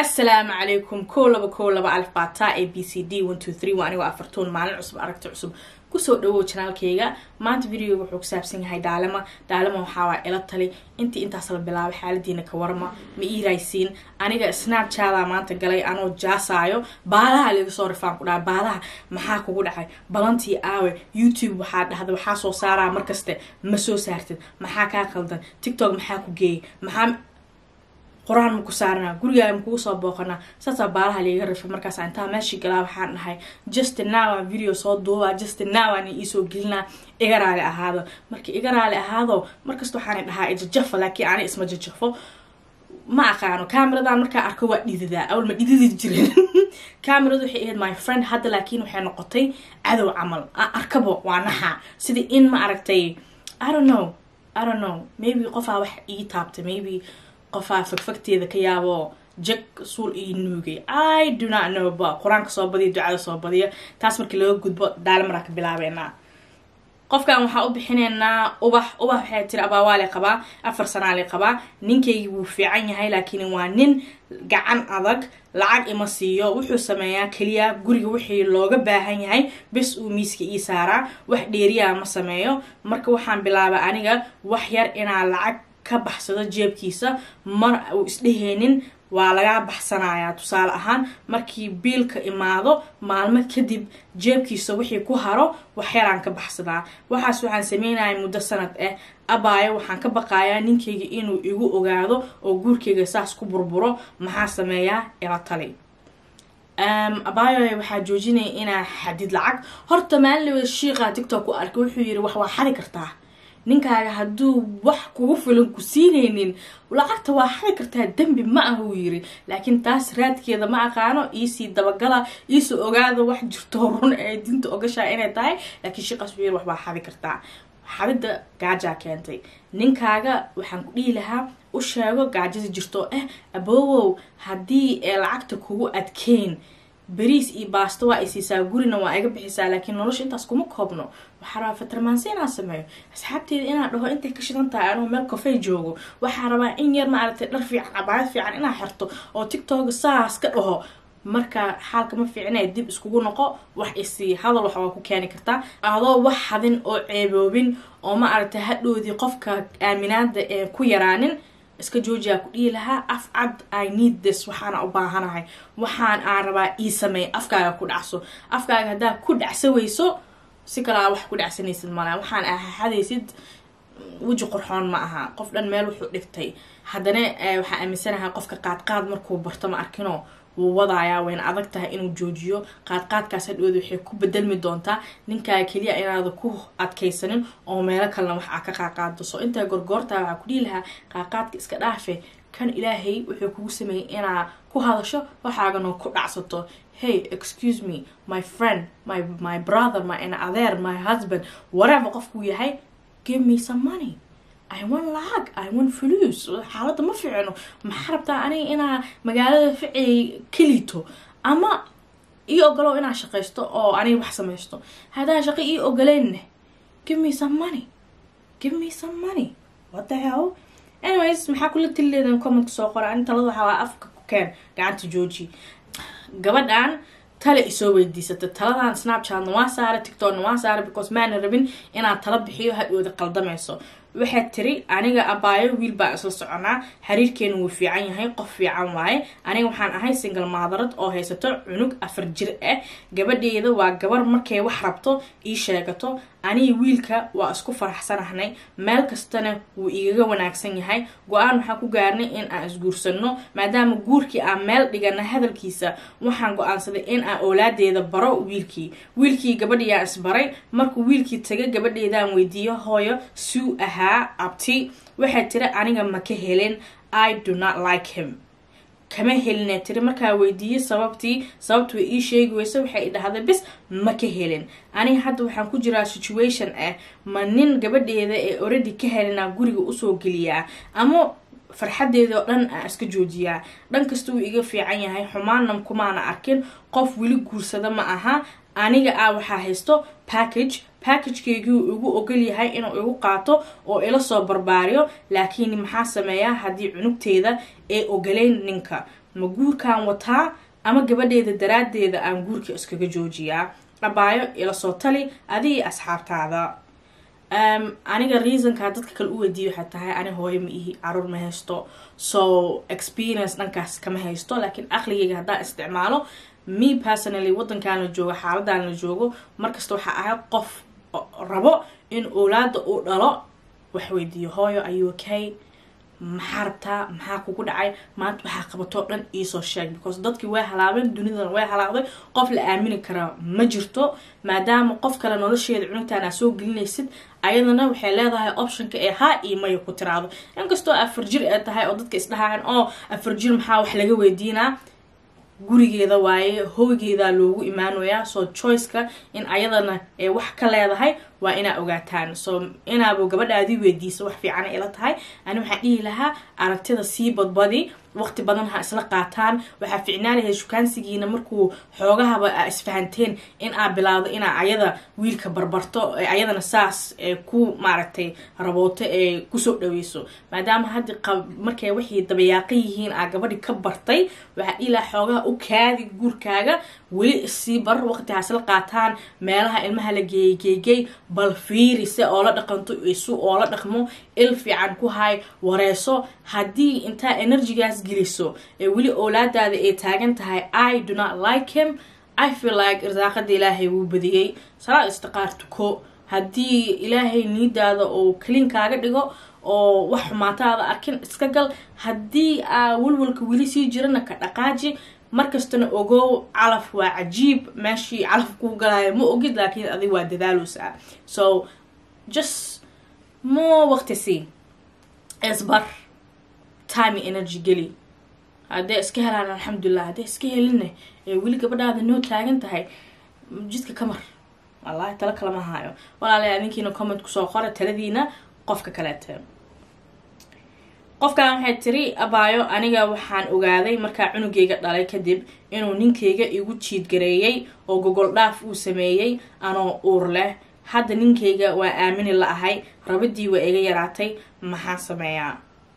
assalaamu calaykum kow laba kow laba alif baataa a b c d one two three waa anigoo afartuun maalin cusub aragti cusub kusoo dhawow janaalkayga maanta videoga wuxuu ku saabsan yahay dhaalama dhaalama waxaawaa ila tali intii intaas la bilaabay xaaladiina ka warma ma iiraysiin aniga snapchada maanta galay anoo jaasaayo baalaha laga soo rifaan ku dhaha baalaha maxaa kugu dhacay balantii aawe youtube waxaa dhahda waxaa soo saaraa markaste ma soo saartid maxaa kaa qaldan tiktok maxaa ku geeyay maxaa qur-aan maku saarnaa gurigaa makugu soo booqanaa saasaa baalaha liiga rifay markaas intaa meeshii galaa waxaan dhahay just now video soo duubaa just now aan iisoo gelinaa iga raali ahaado marka iga raali ahaado markasta waxaan dhahaa ijajafa laakiin ani isma jajafo ma aqaano cameradan markaa arko waa dhididaa awal ma dhididi jirin cameradu waxay ahayd my friend hadda laakiin waxay noqotay cadow camal arkabo waa naxa sidii in ma aragtay i don't know i don't know maybe qofaa wax ii taabtay maybe qofaa fagfagteeda ka yaabo jag suul ii nuugay i do not know ba qur-aanka soo badiya ducada soo badiya taas markii laga gudbo daalimaraa ka bilaabeynaa qofkan waxaa u bixineynaa ubax ubax waxay tiri abaawaale qabaa afar sanaale qabaa ninkaygii wuu fiican yahay laakiin waa nin gacan adag lacag ima siiyo wuxuu sameeyaa keliya guriga wixii looga baahan yahay bes uu miiska ii saaraa wax dheeriyaa ma sameeyo marka waxaan bilaabay aniga wax yar inaa lacag ka baxsado jeebkiisa mar uu isdheheenin waa lagaa baxsanayaa tusaale ahaan markii biilka imaado maalmo kadib jeebkiisa wixii ku haro waxyaraan ka baxsadaa waxaas waxaan sameynaya muddo sanad ah abaayo waxaan ka baqayaa ninkayga inuu igu ogaado oo guurkayga saas ku burburo maxaa sameeyaa ila tali abaayo waxaa joojinaya inaa xadid lacag horta maalinlawada shiiqa tictok ku arkay wuxuu yiri wax waa xadi kartaa ninkaaga hadduu wax kugu filan ku siinaynin lacagta waa xadi kartaa dembi ma ah uu yiri laakiin taas raadkeeda ma aqaano iisii dabagala iisoo ogaada wax jirto run ee dinta ogashaa inay tahay laakiin shiiqaas wuxuu yiri wax baa xadi kartaa xadida gaajaa keentay ninkaaga waxaan ku dhihi lahaa u sheego gaajada jirto ah aboowow haddii ee lacagta kugu adkeyn beriis iyo baasto waa ay siisaa gurina waa iga bixisaa laakiin nolosha intaas kuma koobno waxaa rabaa fatarmaansi inaan sameeyo asxaabteeda inaan dhaho intay ka shidan tahay anuu meel kofey joogo waxaa rabaa in yar maaragtay dhar fiican cabaayad fiican inaa xirto oo tictoga saas ka dhaho marka xaalka ma fiicnee dib iskugu noqo wax isii hadal wax waa ku keeni kartaa adoo wax hadin oo ceeboobin oo ma aragtay hadhoodii qofka aaminaada ee ku yaraanin iska joojiyaa ku dhihi lahaa af cad i need this waxaana u baahanahay waxaan aan rabaa ii sameey afkaaga ku dhacso afkaaga haddaa ku dhacsa weyso si kalaa wax ku dhacsanaysid mala waxaan ahadaysid weji qorxoon ma aha qof dhan meel wuxuu dhigtay haddana waxaa aaminsanahay qofka qaadqaad markuu barto ma arkino wuu wadayaa wayna adag tahay inuu joojiyo qaadqaadkaas hadhooda waxay ku bedelmi doontaa ninkaaga keliya inaada ku adkaysanin oo meelo kalena wax aa ka qaaqaado so intaa gorgoortaa waxaa ku dhihi lahaa qaaqaadka iska dhaafe kan ilaahay wuxuu kugu sameeyey inaa ku hadasho waxaagana ku dhacsato hey excuse me my friend my my brother my adeer my husband whatever qofkuu yahay give me some money i want lacag i want fuluus xaaladda ma fiicno maxaa rabtaa aniga inaa magaalada ficay kelito ama ii ogolow inaa shaqaysto oo aniga wax samaysto haddaan shaqo ii ogoleynne give me some money give me some money what the hell anyways maxaa kula tilileedan commentka soo qora ani talada waxaa waa afka ku keen gacanta jooji gabadhan tale isoo weydiisata taladan snapchatna waa saara tictokna waa saara because maana rabin inaad tala bixiyo hadhooda qaldamayso waxaad tiri aniga abaayo wiil baan isla soconaa xiriirkeena wuu fiican yahay qof fiican waaye aniga waxaan ahay single maadarad oo haysato cunug afar jir ah gabadheeda waa gabar markay wax rabto ii sheegato aniga wiilka waa isku faraxsanahnay meel kastana wuu igaga wanaagsan yahay go-aan waxaan ku gaarnay in aan isguursano maadaama guurkii aan meel dhigana hadalkiisa waxaan go-aansaday in aan oolaadeeda baro wiilkii wiilkii gabadhiyaa isbaray markuu wiilkii taga gabadheedaan weydiiyo hooyo suu ahaa abti waxay tiri aniga ma ka helin i do not like him kama helinee tiri markaa weydiiyey sababtii sababtu way ii sheegi weyse waxay dhahday bis ma ka helin aniga hadda waxaan ku jiraa situation ah ma nin gabadheeda ee oradi ka helinaa guriga usoo geliyaa ama farxadeeda oo dhan aan iska joojiyaa dhan kasta wuu iga fiican yahay xumaanna kumaana arkin qof weli guursada ma aha aniga ah waxaa haysto package packagekaygii igu ogol yahay inuu igu qaato oo ila soo barbaariyo laakiin maxaa sameeyaa haddii cunugteeda ee ogolayn ninka ma guurkaan wataa ama gabadheeda daraaddeeda aan guurka iskaga joojiyaa abaayo ila soo tali adigii asxaabtaada aniga reasonkaa dadka kale u weydiiya waxay tahay ani hooyo ma ihi caruur ma haysto so experience dhankaas kama haysto laakiin aqligeyga haddaan isticmaalo me personally waddankaan la joogo xaaladaan la joogo markasta waxaa ahay qof rabo in oolaada uu dhalo wax weydiiyo hooyo ayuu okay maxaa rabtaa maxaa kugu dhacay maanta waxaa qabatoo dhan iisoo sheeg because dadkii way halaabeen dunidan way halaaqday qof la aamini karaa ma jirto maadaama qof kale nolosheeda cunugtaan aa soo gelinaysid ayadana waxay leedahay optionka ee haa iyo maya ku tiraado inkastoo afar jir ee tahay oo dadka isdhahaan oo afar jir maxaa wax laga weydiinaa gurigeeda waaye hoygeedaa loogu imaanayaa so choiceka in ayadana ee wax ka leedahay waa inaa ogaataan so inaaba gabadhaadii weydiisa wax fiicana ila tahay ani waxaan dhihi lahaa aragtida sii badbadi waqti badan ha isla qaataan waxaa ficnaan lahayd shukaansigiina markuu xoogahaba aa isfahanteen in aa bilaawdo inaa ayada wiilka barbarto ayadana saas ee ku maaragtay rabooto ee kusoo dhaweyso maadaama hadda markay waxay dabayaaqan yihiin aa gabadhi ka bartay waxaa dhihi lahaa xoogaha u kaadi guurkaaga weli isii bar waqti ha isla qaataan meelaha ilmaha la geeyey geegey bal fiiri se oola dhaqanto isu oola dhaqmo il fiican ku hay wareeso haddii intaa energygaas geliso ee weli oolaadaada ay taagan tahay i do not like him i feel like irsaaqada ilaahay wuu badiyey salaad istiqaar tuko haddii ilaahay niidaada oo kaliin kaaga dhigo oo wax xumaataada arkin iska gal haddii aa walwalka weli sii jirana ka dhaqaaji markastana ogow calaf waa cajiib meeshii calaf kuu galaayo ma ogid laakiin adig waa dadaaloosaa so just more waqti sii isbar time energy geli haddee iska helaan alxamdulilah haddee iska helinne ee weli gabadhaada noo taagan tahay jidka kamar wallahi tala kalama haayo walaalayaa ninkiina comment kusoo qora taladiina qofka kaleete qofkan waxay tiri abaayo aniga waxaan ogaaday markaa cunugeyga dhalay kadib inuu ninkeyga igu jiidgareeyey oo gogol dhaaf uu sameeyey anoo uur leh hadda ninkeyga waa aamini la ahay rabadii waa iga yaraatay maxaan sameeyaa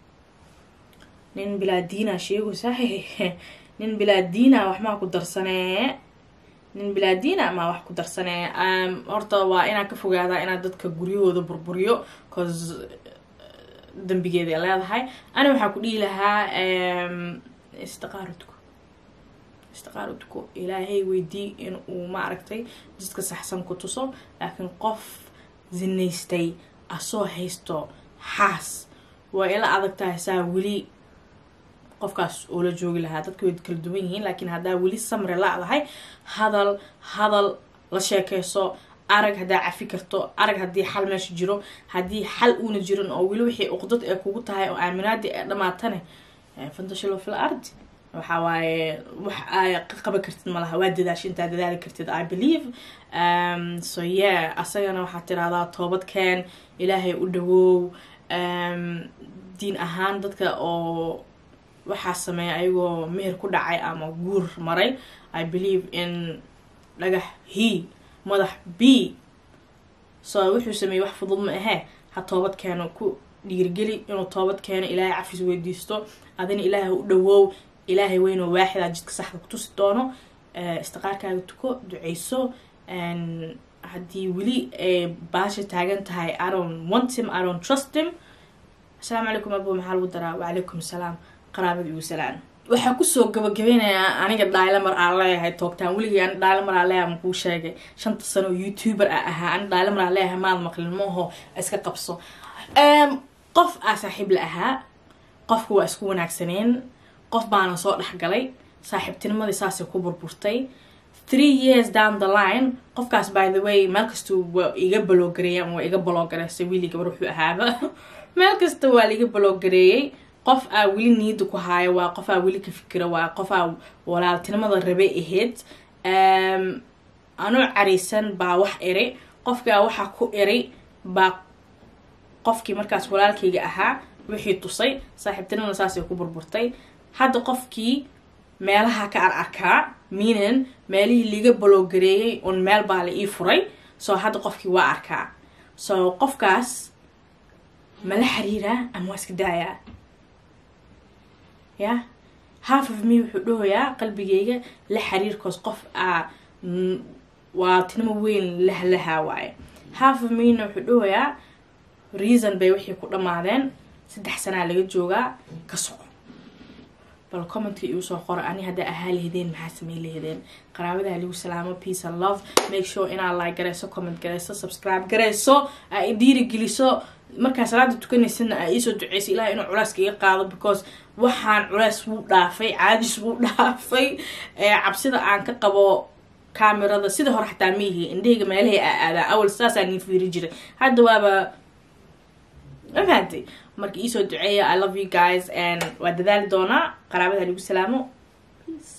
nin bilaadiina sheegaysa nin bilaadiina wax maa ku darsanee nin bilaadiina maa wax ku darsanee horta waa inaan ka fogaadaa inaad dadka guryahooda burburiyo cause dambigeeda ay leedahay ani waxaa ku dhihi lahaa istiqaarudku istiqaarudku ilaahay weydii in uu ma aragtay jidka saxsan ku tuso laakiin qof zinaystay asoo haysto xaas waa ila adag tahay saa weli qofkaas oo la joogi lahaa dadka way kala duwan yihiin laakiin haddaa weli samre la-dahay hadal hadal la sheekeyso arag haddaa cafi karto arag haddii xal meesha jiro haddii xal uuna jirin oo weli wixii uqdad ee kugu tahay oo aaminaadii ee dhamaatane fantashilo fil ardi waxaa waaye wax ay qaban kartid malaha waa dadaashi intaa dadaali kartid i believe um, so yeah asagana waxaad tirahdaa toobadkeen ilaahay u dhawow um, diin ahaan dadka oo waxaa sameeya ayagoo meher ku dhacay ama guur maray i believe in dhagax he madax b so wuxuu sameeyey wax fudud ma ahee ha toobad keeno ku dhiirgeli inuu toobad keeno ilaahay cafis weydiisto adina ilaahay u dhawow ilaahay weynoo waaxidaa jidka saxda ku tusi doono istiqaarkaaga tuko duceyso haddii weli baasha taagan tahay i don't want him i don't trust him asalaamu calaykum abo maxaa lagu daraa wacalaykum salaam qaraabada igu salaan waxaa kusoo gabagabeynayaa aniga dhaylamar aan leeyahay toogtaan weligii ani dhaylamar aan leeyahay makuu sheegay shanta sano oo youtuber a ahaa ani dhaylamar aan leeyahay maad maqlin mooho iska qabso qof aa saaxiib la ahaa qofka waa isku wanaagsaneen qof baana soo dhexgalay saaxiibtinimadii saasay ku burburtay three years down the line qofkaas by the way meel kasta waa iga baloogareeyay ama waa iga baloogareysay wiili gabar wuxuu ahaaba meel kasta waa laiga baloogareeyey qof aa weli niida ku haayo waa qof aa weli ka fikira waa qof aa walaaltinimada rabay ahayd anuu cariisan baa wax eri qofkaa waxaa ku eri baa qofkii markaas walaalkayga ahaa wixii tusay saaxiibtinimada saasay ku burburtay hadda qofkii meelaha ka ar arkaa miinan meelihii liiga baloogareeyey un meel baa la ii furay soo hadda qofkii waa arkaa so qofkaas mala xiriiraa ama waa iska daayaa ya half of me wuxuu dhahoyaa qalbigeyga la xiriirkoos qof ah waa tinimo weyn lahlahaa waaye half of mena wuxuu dhahoyaa reason bay waxay ku dhammaadeen saddex sanaa laga joogaa ka soco bal commentka igu soo qora ani haddaa ahaa lahedeen maxaa samey lahedeen qaraabadaha lagu salaamo peace and love make sure inaad like gareyso comment gareyso subscribe gareyso aa i dhiirigeliso markaa salaada tukanaysana aa iisoo duceysa ilaah inuu culeyska iga qaado because waxaan culeys wuu dhaafay caadis wuu dhaafay cabsida aan ka qabo camerada sida hore xataa maihi indhahayga meelahay aa aadaa awal saasaa nii fiiri jiray hadda waaba mafahanti marka iisoo duceeya i love you guys and waa dadaali doonaa qaraabada lagu salaamo peace